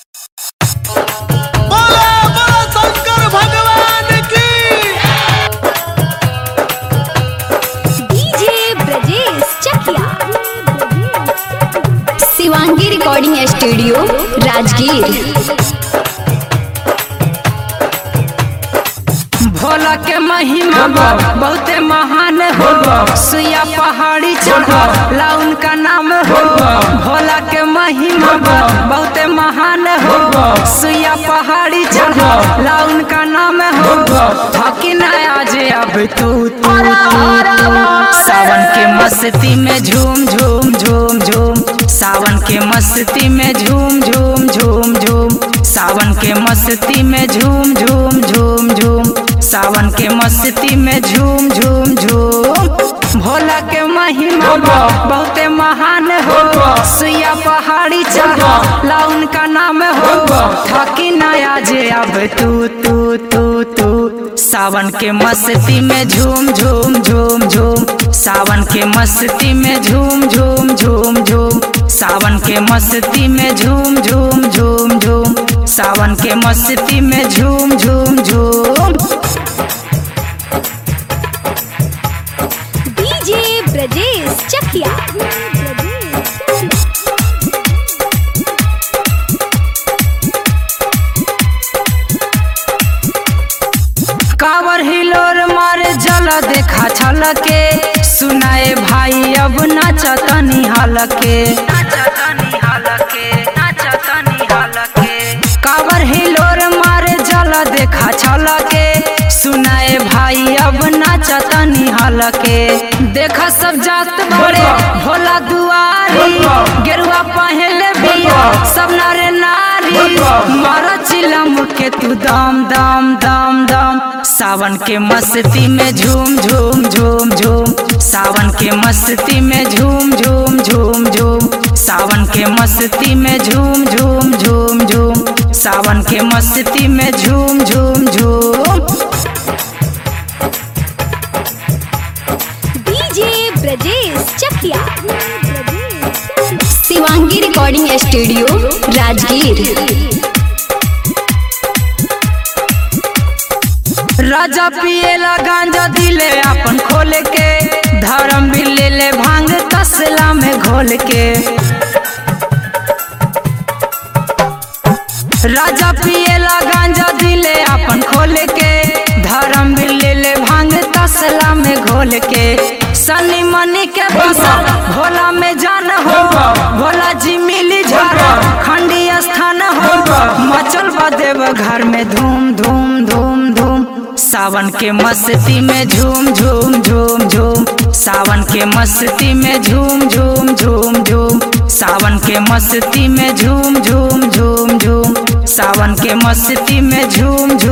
बोला बोला शंकर भगवान की DJ Brajesh Chakiya Shivangi recording studio Rajgir Bhola के महिमा बहुते महान हो सुइया पहाड़ी चढ़ ला उनका नाम हो भोला के महिमा बहुते महान हो सुइया पहाड़ी चढ़ ला उनका नाम हो थकी ना आज अब तू तू तू तू सावन के मस्ती में झूम झूम झूम झूम सावन के मस्ती में झूम झूम झूम झूम सावन के मस्ती में झूम झूम झूम झूम सावन के मस्ती में झूम झूम झूम भोला के महिमा बहुते महान हो सुइया पहाड़ी चढ़ ला उनका नाम हो थकी नया जे अब तू तू तू तू सावन के मस्ती में झूम झूम झूम झूम सावन के मस्ती में झूम झूम झूम झूम सावन के मस्ती में झूम झूम झूम झूम सावन के मस्ती में झूम झूम झूम डीजे ब्रजेश चकिया कावर हिलोर मारे जल देखा छलके सुनाए भाई अब नाचतनी हलके कावर हिलोर मारे जल देखा छलके सुनाए भाई अब नाचतनी हलके देखा सब जात बड़े भोला दुआरी गेरुआ पहले बिया सब नारे नारी मारा चिलम के तू दाम दाम दाम दाम सावन के मस्ती में झूम झूम झूम झूम सावन के मस्ती में झूम झूम झूम झूम सावन के मस्ती में झूम झूम झूम झूम सावन के मस्ती में झूम झूम झूम DJ Brajesh Chakiya Shivangi recording studio Rajgir राजा पिएला गांजा दिले अपन खोल के धर्म भी ले ले भांग तसला में घोल के राजा पिएला गांजा दिले अपन खोल के धर्म भी ले ले भांग तसला में घोल के सनी मनी के बसा भोला में जान हो भोला जी मिली झारा खंडी स्थान हो मचल बदेव घर में धूम धूम धूम धूम सावन के मस्ती में झूम झूम झूम झूम सावन के मस्ती में झूम झूम झूम झूम सावन के मस्ती में झूम झूम झूम झूम सावन के मस्ती में झूम